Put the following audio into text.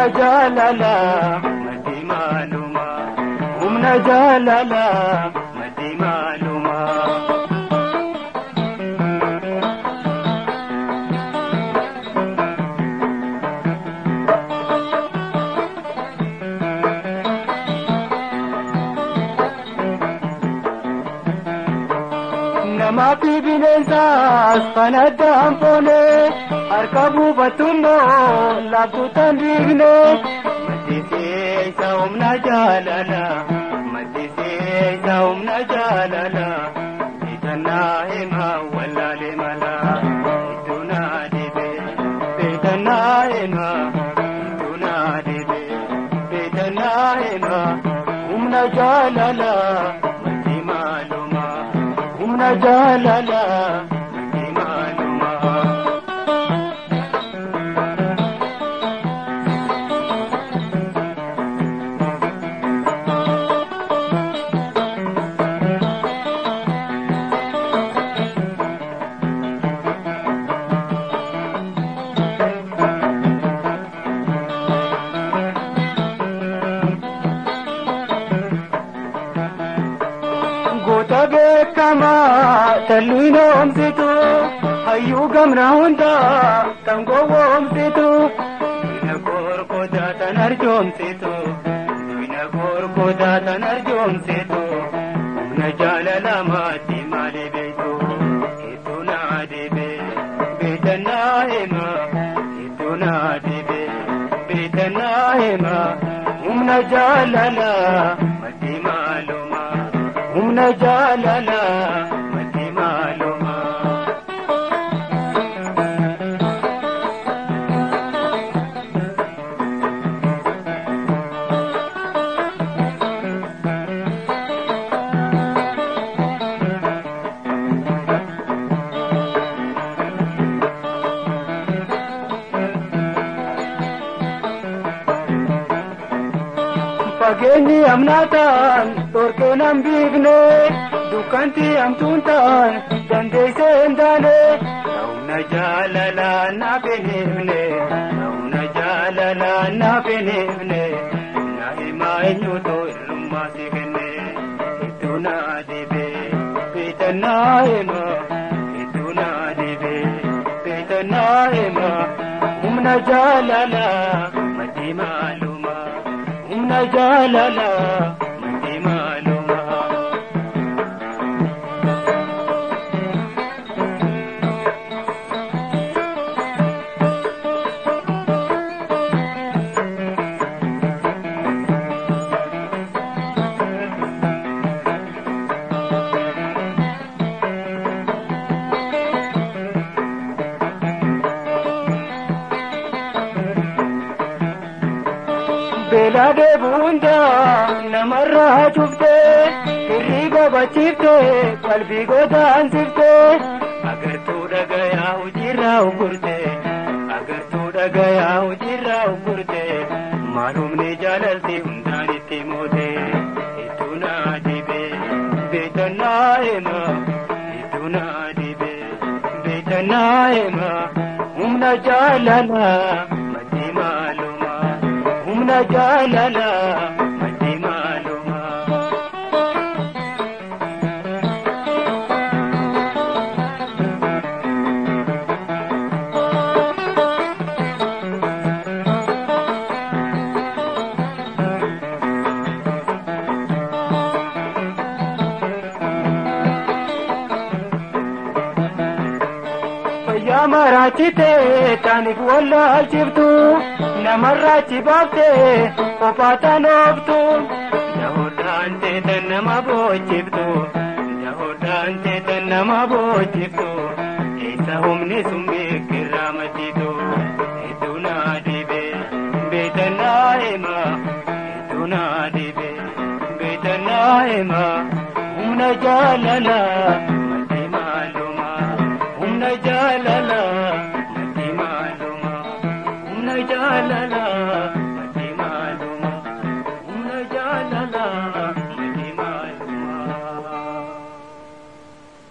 jaalala maddi maaluma humna jaalala maddi maaluma. Namaa fi bineensaas kan addaan foone harka buufattummoo laaftuutaan dhiigne. Maddisiisa isa humna jaalala maddisiisa isa humna jaalala beekannaa hima wallaalee mala iddoo naa deebe beekannaa hima iddoo naa deebe beekannaa hima humna jaalala maddi maaluma. humna jaalala maddi maaluma. Goota beekamaa talluun oomsitu hayyuu gamna hundaa kan gowwoomsitu duwina gorgodaa tan arjoomsitu duwina gorgodaa tan arjoomsitu humna jaalala maatti maali beektu hedduu naa deebe beekannaa hima hedduu naa deebe beekannaa hima humna jaalala maddi maaluma. humna jaalala maddi maaluma. Fageenyi amnaataan dhorkee nan biifne dukkanti hamtuun ta'an dandeessee hin taane. Humna jaalalaa naaf hin himne humna jaalalaa naaf hin himne na himaa eenyuutu hirrummaa si kenne iddoo naa deebe beekannaa hima iddoo naa deebe beekannaa hima humna jaalalaa maddi maaluma. humna jaalala maddi maaluma. Beelaa deebuunda namarraa cuftee hirriba bachiiftee qalbii godaansifte agartuu dhagayaa hojiirraa ugurte agartuu dhagayaa hojiirraa ugurte maalumni jaalalti hundaan itti moote hedduu naa dibe beekannaa hima hedduu naa dibe beekannaa hima humna jaalala maddi maaluma. humna jaalala maddi maaluma. Fayyaa maraachitee taaniif wallaalchiftu namarraa chibaaftee kophaatan ooftu. Dahoodhaan teetan nama boochiftu dahoodhaan teetan nama boochiftu eessa humni sun beekirraa matiitu hedduu naa dhibe beekannaa hima hedduu naa dhibe beekannaa hima humna jaalala.